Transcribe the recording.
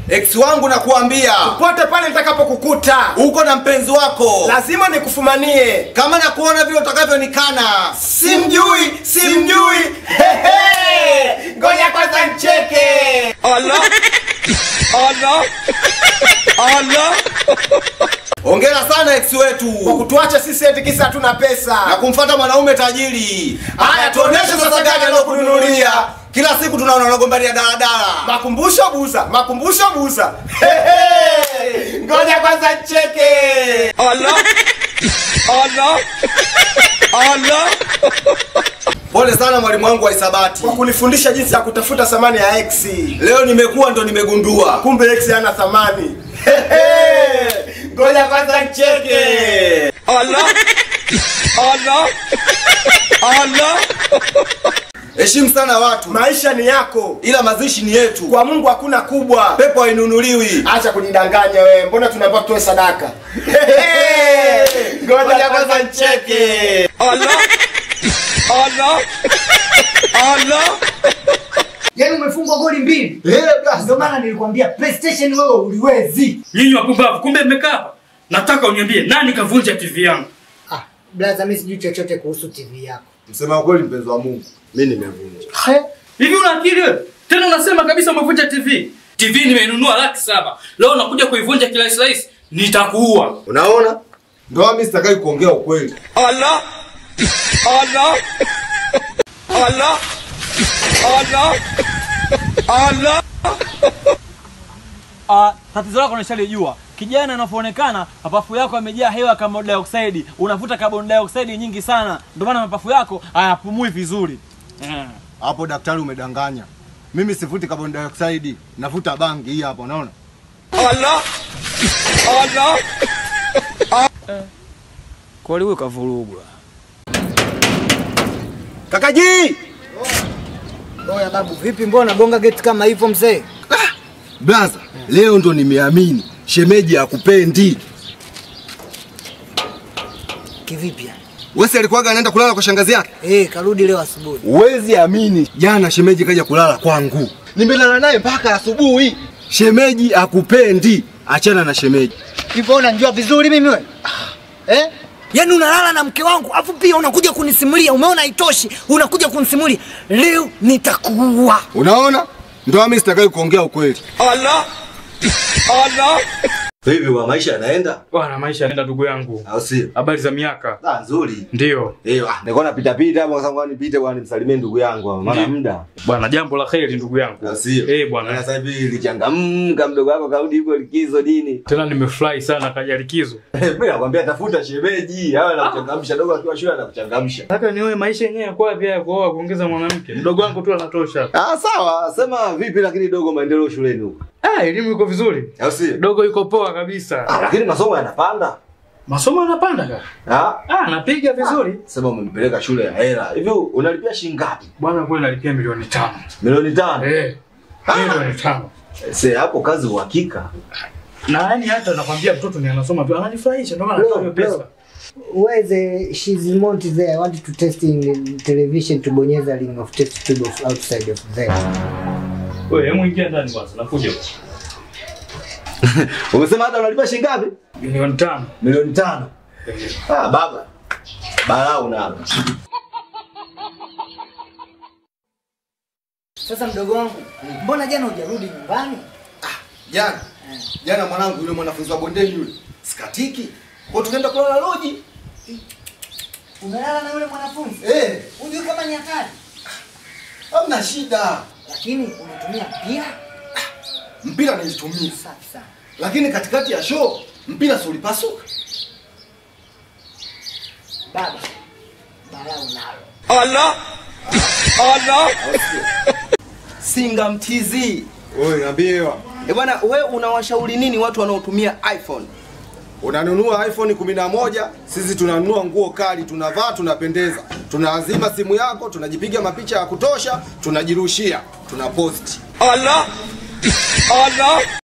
Ex wangu nakuambia, pote pale nitakapokukuta uko na mpenzi wako, lazima nikufumanie. kama nakuona vile utakavyonikana. Simjui, simjui. Hehe. Ngoja kwanza ncheke. Hongera sana ex Kwa wetu kutuacha sisi eti kisa hatuna pesa. na kumfata mwanaume tajiri. Haya, tuoneshe sasa gari alokununulia. Kila siku tunaona unagombania daladala. Makumbusho buza, makumbusho buza. Hehe. Ngoja kwanza ncheke. Pole sana mwalimu wangu wa hisabati. Kwa kunifundisha jinsi ya kutafuta thamani ya x. Leo nimekuwa ndo nimegundua. Kumbe x hana thamani. Hehe. Ngoja kwanza ncheke. Heshimu sana watu, Maisha ni yako. ila mazishi ni yetu. Kwa Mungu hakuna kubwa. Pepo hainunuliwi. Acha kujidanganya wewe. Mbona tunaambiwa tutoe sadaka? Hehe. Ngoja kwanza ncheke. Yaani umefungwa goli mbili. Ndio maana nilikwambia PlayStation wewe uliwezi. Nyinyi wapumbavu, kumbe mmekaa hapa. Nataka uniambie nani kavunja TV yangu? Ah, blaza mimi sijui chochote kuhusu TV yako. Msema ukweli, mpenzi wa Mungu, mimi nimevunja. He? Hivi una akili wewe? Tena unasema kabisa umevunja TV. TV nimeinunua laki saba. Leo unakuja kuivunja kirahisi rahisi. Nitakuua. Unaona, ndoa mimi sitakai kuongea ukweli. Ah, tatizo lako nishalijua. Kijana anavyoonekana mapafu yako yamejaa hewa ya carbon dioxide, unavuta carbon dioxide nyingi sana, ndio maana mapafu yako hayapumui vizuri. Eh. Hapo daktari umedanganya. Mimi sivuti carbon dioxide, navuta bangi hii hapa unaona? Kweli huyo kavurugwa. Kakaji, Oya babu, vipi mbona gonga geti kama hivyo mzee? Blaza, leo ndo nimeamini shemeji akupendi. Kivipi yani? Wesi alikuwaga anaenda kulala kwa shangazi yake. Eh, karudi leo asubuhi. Huwezi amini, jana shemeji kaja kulala kwangu, nimelala naye mpaka asubuhi. Shemeji akupendi, achana na shemeji. Hivyo unanijua vizuri mimi wewe? Eh? Yaani unalala na mke wangu, afu pia unakuja kunisimulia, umeona haitoshi, unakuja kunisimulia. Leo nitakuua. Unaona, ndoa mimi sitakai kuongea ukweli. vipi wa maisha yanaenda Bwana maisha yanaenda ndugu yangu. au sio? Habari za miaka. Ah, nzuri. Ndio. Eh, ah, nilikuwa napita pita hapo kwa sababu nipite bwana nimsalimie ndugu yangu hapa, maana Ndiyo. muda. Bwana jambo la kheri ndugu yangu. Au sio? Eh Maana bwana. sasa hivi lichangamka mdogo wako kaudi yuko likizo nini? Tena nimefurahi sana kaja likizo. Mimi nakwambia tafuta shemeji, awe anakuchangamsha dogo akiwa shule anakuchangamsha. Nataka niwe maisha yenyewe kwa wapi haya kuoa kuongeza mwanamke. Mdogo wangu tu anatosha. Ah, sawa. Sema vipi lakini dogo maendeleo shuleni huko? Ah, elimu iko vizuri. Au sio? Dogo yuko poa kabisa. Ah, lakini masomo yanapanda. Masomo yanapanda kaka. Ah, Ah, napiga vizuri. sema umempeleka shule ya hela. Hivi unalipia shilingi ngapi? Bwana kule nalipia milioni tano. Milioni tano. Eh. Milioni tano. Se hapo kazi uhakika. Na yani hata nakwambia mtoto ni anasoma tu ananifurahisha ndio maana natoa hiyo pesa. Where the she's mount there. I want to test in television to bonyeza ring of test tube of outside of there. Wewe hebu ingia ndani kwanza nakuja. Umesema hata unalipia shilingi ngapi? Milioni tano. Milioni tano. Ah, baba. Balaa unalo. Sasa mdogo wangu, mbona jana hujarudi nyumbani? Jana. Jana mwanangu yule mwanafunzi wa bondeni yule. Sikatiki. Kwa tukaenda kulala loji. Unalala na yule mwanafunzi? Eh, Unajua kama ni hatari. hamna shida. Lakini unatumia mpira? Mpira nilitumia. Safi sana. Lakini katikati ya show mpira si ulipasuka. Baba. Balaa unalo. Singa mtizi. Oi, naambiwa Eh bwana, we unawashauri nini watu wanaotumia iPhone? unanunua iPhone 11, sisi tunanunua nguo kali, tunavaa, tunapendeza, tunaazima simu yako, tunajipiga mapicha ya kutosha, tunajirushia, tunaposti.